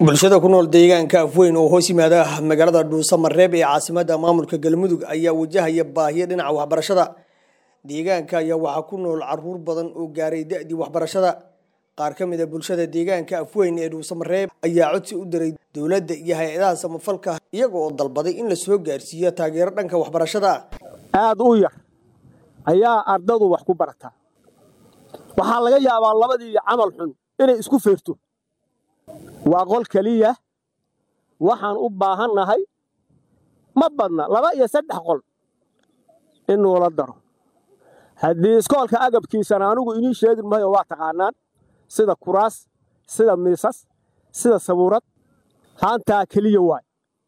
bulshada ku nool deegaanka afweyn oo hoos yimaada magaalada dhuusamareeb ee caasimada maamulka galmudug ayaa wajahaya baahiyo dhinaca waxbarashada deegaanka ayaa waxaa ku nool caruur badan oo gaaray da-dii waxbarashada qaar ka mid a bulshada deegaanka afweyn ee dhuusamareeb ayaa codsi u diray dowladda iyo hay-adaha samafalka iyaga oo dalbaday in la soo gaarsiiyo taageero dhanka waxbarashada aad u yar ayaa ardadu wax ku barataa waxaa laga yaabaa labadii camal xun inay isku feerto waa qol keliya waxaan u baahannahay ma badna laba iyo saddex qol in nuula daro haddii iskoolka agabkiisana anigu inii sheegi mahayo waa taqaanaan sida kuraas sida miisas sida sabuurad haantaa keliya waay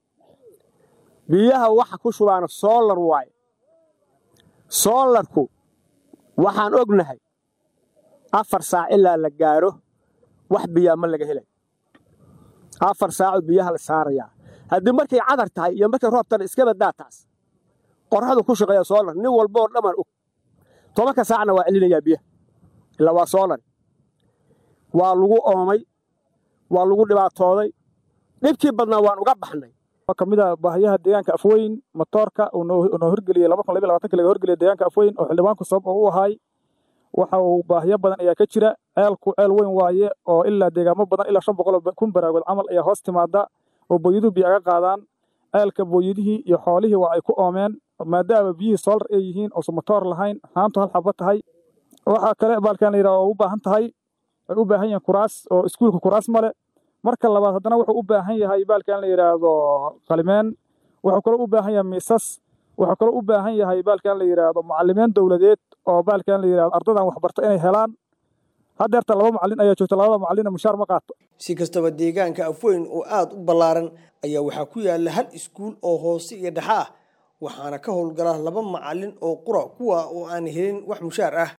biyaha waxa ku shubaana soolar waaye soolarku waxaan ognahay afar saac ilaa la gaaro wax biyaa ma laga helay afar saaco biyaha la saarayaa haddii markay cadar tahay iyo markay roob tana iska badaa taas qorradu ku shaqeeya soolar nin walba oo dhammaan og tobanka saacna waa celinayaa biyaha ilaa waa soolar waa lagu oomay waa lagu dhibaatooday dhibkii badnaa waan uga baxnay ka mid a baahiyaha deegaanka afweyn matoorka uu noo horgeliyey laga horgeliyay deegaanka afweyn oo xildhibaanku sabab oo u ahaay waxa uu baahiyo badan ayaa ka jira ceelku ceel weyn waaye oo ilaa deegaamo badan ilaa shan boqol kun baraagood camal ayaa hoos timaada oo booyaduhu biyo aga qaadaan ceelka booyadihii iyo xoolihii waa ay ku oomeen maadaama biyihii soolar ay yihiin oosan matoor lahayn haantu hal xaba tahay waxaa kale baalkan la yidhaha oo u baahan tahay ay u baahan yihiin kuraas oo iskuulka kuraas male marka labaad haddana wuxuu u baahan yahay baalkan la yidhaahdo qalimeen wuxuu kaloo u baahan yahay miisas wuxuu kaloo u baahan yahay baalkan la yidhaahdo macalimiin dowladeed oo baalkan la yidhahdo ardadan waxbarta inay helaan haddeerta laba macallin ayaa joogta labada macallina mushaar ma qaato si kastaba deegaanka afweyn oo aada u ballaaran ayaa waxaa ku yaala hal iskuul oo hoose iyo dhexe ah waxaana ka howlgala laba macallin oo qura kuwa oo aan helin wax mushaar ah